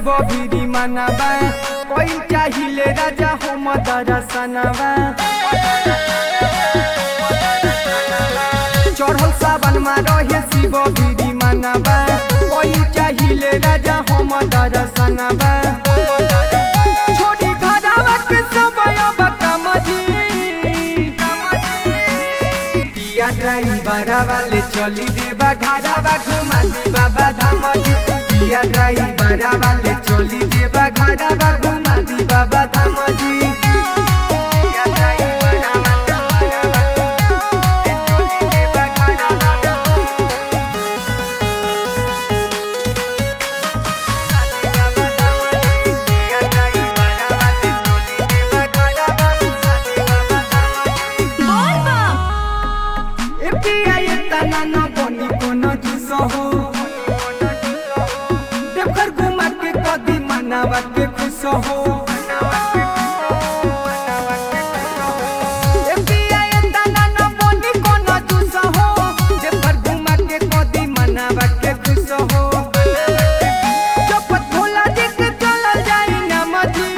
शिव भिरी मनबा कोई चाहिले राजा हम दरसनबा चढ़ल सावन मा रहे शिव भिरी मनबा कोई चाहिले राजा हम दरसनबा छोड़ी घरावा के समय अब कमजी पिया ड्राइवर वाले चली देवा घरावा घुमा दी बाबा धाम जी पिया ड्राइवर वाले चली देवा घरावा घुमा दी बाबा धाम जी पिया ड्राइवर वाले चली देवा घरावा के खुश हो ए पिया ए तना न बोनी कोनो जुस हो जे पर घुमा के कदी मनावा के खुश हो चपत भोला देख चलल जाई नमजी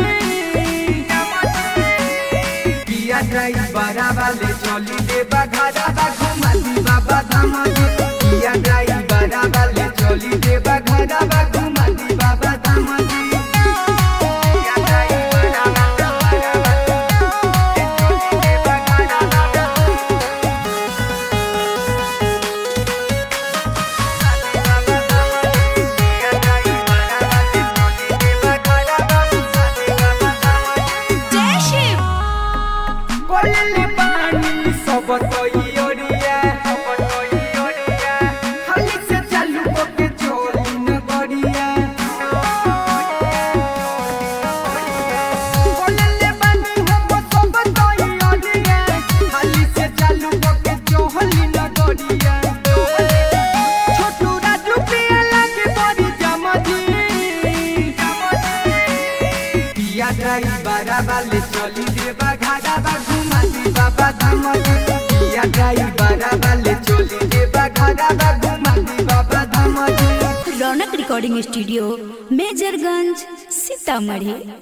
पिया ड्राइवर वाले चली देबा घरा बा घुमा दी बाबा धाम जी पिया ड्राइवर वाले चली देबा घरा बा घुमा दी बाबा धाम जी पिया ड्राइवर वाले चली देबा घरा बा जय शिव कोलले पानी सब तोइयोरिया हाली से चालू के चोली न बढ़िया कोलले पानी हम सब तोइयोरिया हाली से चालू के चोली न बढ़िया छोटू राजू पिया लागे बड़ी जमजी पिया ड्राइवर वाले चली देबा घाटा बा घुमा दी बाबा धाम जी पिया ड्राइवर वाले चली देबा घाटा बा घुमा दी बाबा धाम जी रौनक रिकॉर्डिंग स्टूडियो मेजरगंज सीतामढ़ी